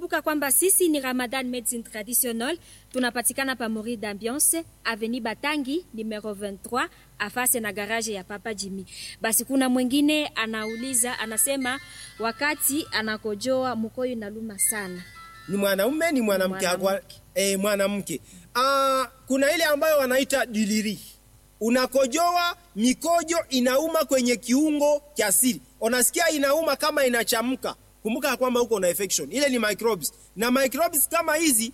kumbuka kwamba sisi ni Ramadan Medicine Traditional, tunapatikana pa Mori d'Ambiance Avenue Batangi numero 23 afase na garage ya Papa Jimmy. Basi kuna mwingine anauliza, anasema wakati anakojoa mkoyo inaluma sana. Ni mwanaume ni mwanamke? Mwanamke. Eh, mwanamke. Ah, kuna ile ambayo wanaita diliri. Unakojoa mikojo inauma kwenye kiungo cha siri, unasikia inauma kama inachamka. Kumbuka ya kwamba huko na infection, ile ni microbes, na microbes kama hizi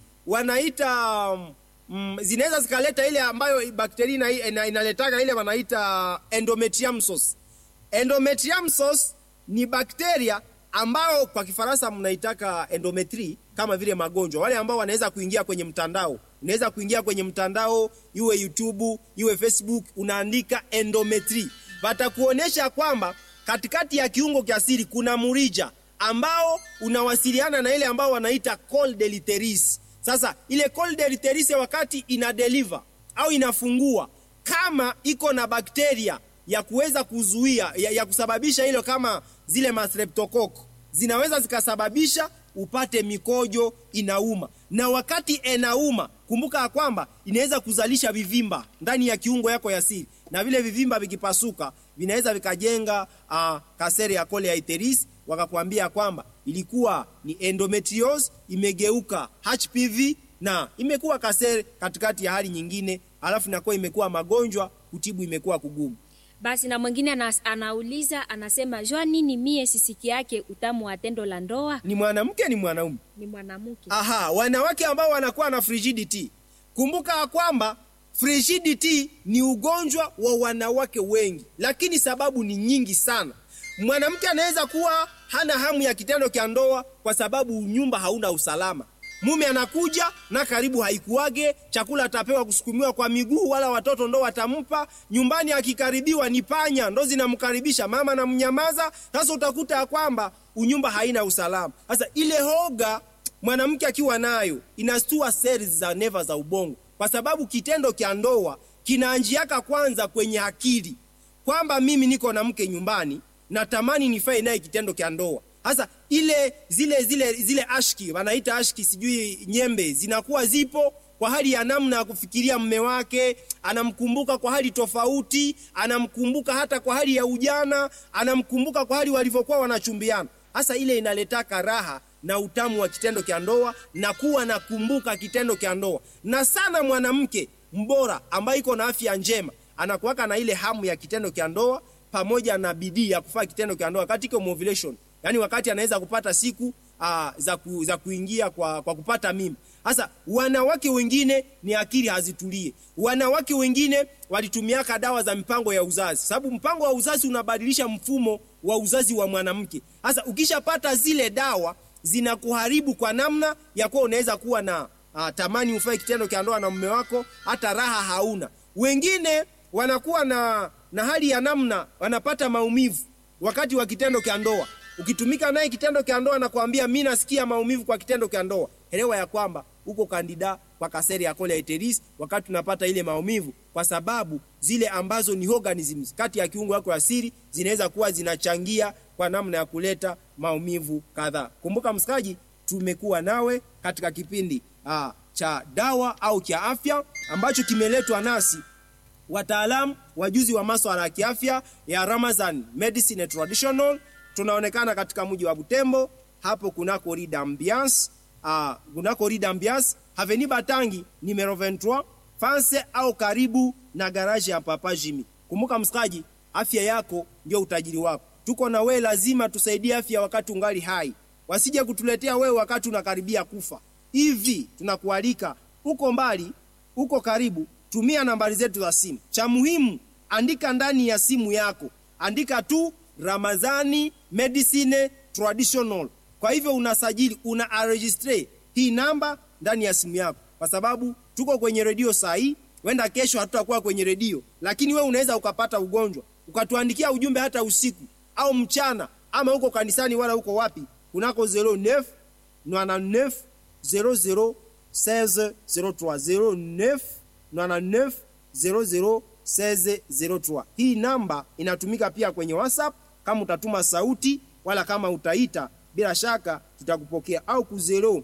wanaita mm, zinaweza zikaleta ile ambayo bakteria ina, ina, inaletaka ile wanaita endometriumsos. Endometriumsos ni bakteria ambao kwa Kifaransa mnaitaka endometri, kama vile magonjwa, wale ambao wanaweza kuingia kwenye mtandao. Unaweza kuingia kwenye mtandao, iwe YouTube iwe Facebook, unaandika endometri, watakuonyesha kwamba katikati ya kiungo cha siri kuna murija ambao unawasiliana na ile ambao wanaita col deleteris. Sasa ile col deleteris wakati ina deliver au inafungua, kama iko na bakteria ya kuweza kuzuia ya, ya kusababisha hilo, kama zile mastreptococcus zinaweza zikasababisha upate mikojo inauma, na wakati inauma, kumbuka ya kwamba inaweza kuzalisha vivimba ndani ya kiungo yako ya siri, na vile vivimba vikipasuka vinaweza vikajenga uh, kasere ya cole iteris, wakakwambia kwamba ilikuwa ni endometriosis imegeuka HPV na imekuwa kasere katikati ya hali nyingine, alafu inakuwa imekuwa magonjwa, kutibu imekuwa kugumu. Basi na mwingine anas, anauliza anasema, jua nini mie sisiki yake utamu wa tendo la ndoa? Ni mwanamke ni mwanaume? Ni mwanamke. Aha, wanawake ambao wanakuwa na frigidity, kumbuka ya kwamba frigidity ni ugonjwa wa wanawake wengi, lakini sababu ni nyingi sana. Mwanamke anaweza kuwa hana hamu ya kitendo cha ndoa kwa sababu nyumba hauna usalama. Mume anakuja na karibu haikuwage, chakula atapewa kusukumiwa kwa miguu, wala watoto ndo watampa. Nyumbani akikaribiwa ni panya ndo zinamkaribisha, mama na mnyamaza. Sasa utakuta ya kwamba unyumba haina usalama. Sasa ile hoga mwanamke akiwa nayo inastua cells za neva za ubongo, kwa sababu kitendo cha ndoa kinaanjiaka kwanza kwenye akili kwamba mimi niko na mke nyumbani, natamani nifae naye kitendo cha ndoa. Sasa ile zile zile zile ashki wanaita ashki, sijui nyembe, zinakuwa zipo kwa hali ya namna ya kufikiria mme wake, anamkumbuka kwa hali tofauti, anamkumbuka hata kwa hali ya ujana, anamkumbuka kwa hali walivyokuwa wanachumbiana. Sasa ile inaletaka raha na utamu wa kitendo cha ndoa na kuwa nakumbuka kitendo cha ndoa. Na sana mwanamke mbora ambaye iko na afya njema anakuwaka na ile hamu ya kitendo cha ndoa pamoja na bidii ya kufanya kitendo cha ndoa katika ovulation, yani wakati anaweza kupata siku aa, za, ku, za kuingia kwa, kwa kupata mimba. Sasa wanawake wengine ni akili hazitulie, wanawake wengine walitumiaka dawa za mipango ya uzazi, sababu mpango wa uzazi unabadilisha mfumo wa uzazi wa mwanamke. Sasa ukishapata zile dawa zinakuharibu kwa namna ya kuwa unaweza kuwa na uh, tamani ufanye kitendo cha ndoa na mume wako, hata raha hauna. Wengine wanakuwa na, na hali ya namna wanapata maumivu wakati wa kitendo cha ndoa. Ukitumika naye kitendo cha ndoa na kuambia mimi nasikia maumivu kwa kitendo cha ndoa, elewa ya kwamba uko kandida kwa kaseri ya cole iteris wakati unapata ile maumivu, kwa sababu zile ambazo ni organisms kati ya kiungo yako ya siri zinaweza kuwa zinachangia kwa namna ya kuleta maumivu kadhaa. Kumbuka msikaji, tumekuwa nawe katika kipindi aa, cha dawa au cha afya ambacho kimeletwa nasi wataalamu wajuzi wa masuala ya kiafya ya Ramazan Medicine Traditional. Tunaonekana katika mji wa Butembo, hapo kunako Rue d'Ambiance uh, kunako Rue d'Ambiance Avenue Batangi numero 23 fanse au karibu na garaji ya Papa Jimmy. Kumbuka msikaji, afya yako ndio utajiri wako. Tuko na wewe, lazima tusaidie afya wakati ungali hai, wasije kutuletea wewe wakati unakaribia kufa. Hivi tunakualika, uko mbali, uko karibu, tumia nambari zetu za simu. Cha muhimu, andika ndani ya simu yako, andika tu Ramazani Medicine Traditional. Kwa hivyo unasajili, una registre hii namba ndani ya simu yako, kwa sababu tuko kwenye redio saa hii. Wenda kesho hatutakuwa kwenye redio, lakini we unaweza ukapata ugonjwa ukatuandikia ujumbe hata usiku au mchana, ama uko kanisani wala uko wapi, kunako 09 99 00 16 03 09 99 00 16 Hii namba inatumika pia kwenye WhatsApp kama utatuma sauti wala kama utaita, bila shaka tutakupokea au ku